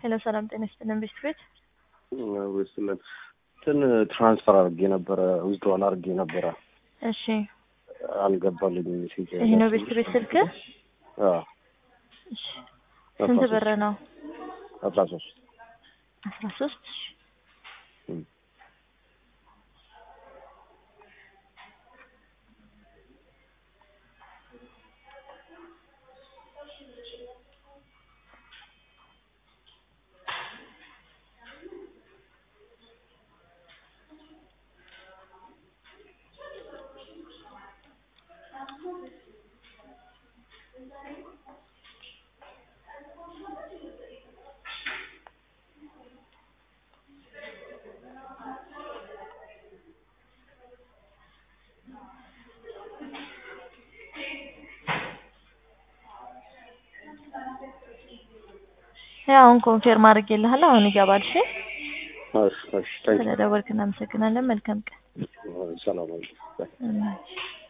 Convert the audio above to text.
ሄሎ ሰላም ጤና ይስጥልን ቤስት ቤት ወስለን እንትን ትራንስፈር አድርጌ ነበረ ዊዝድሮዋል አድርጌ ነበረ እሺ አልገባልኝም። ሜሴጅ ይሄ ነው ቤስት ቤት ስልክ አዎ እሺ ስንት ብር ነው አስራ ሶስት አስራ ሶስት ያው አሁን ኮንፌርም አድርጌልሃለሁ። አሁን ይገባል። እሺ እሺ እሺ ታንክ ስለደወልክ እናመሰግናለን። መልካም ቀን። ዩ ሰላም አለይኩም እሺ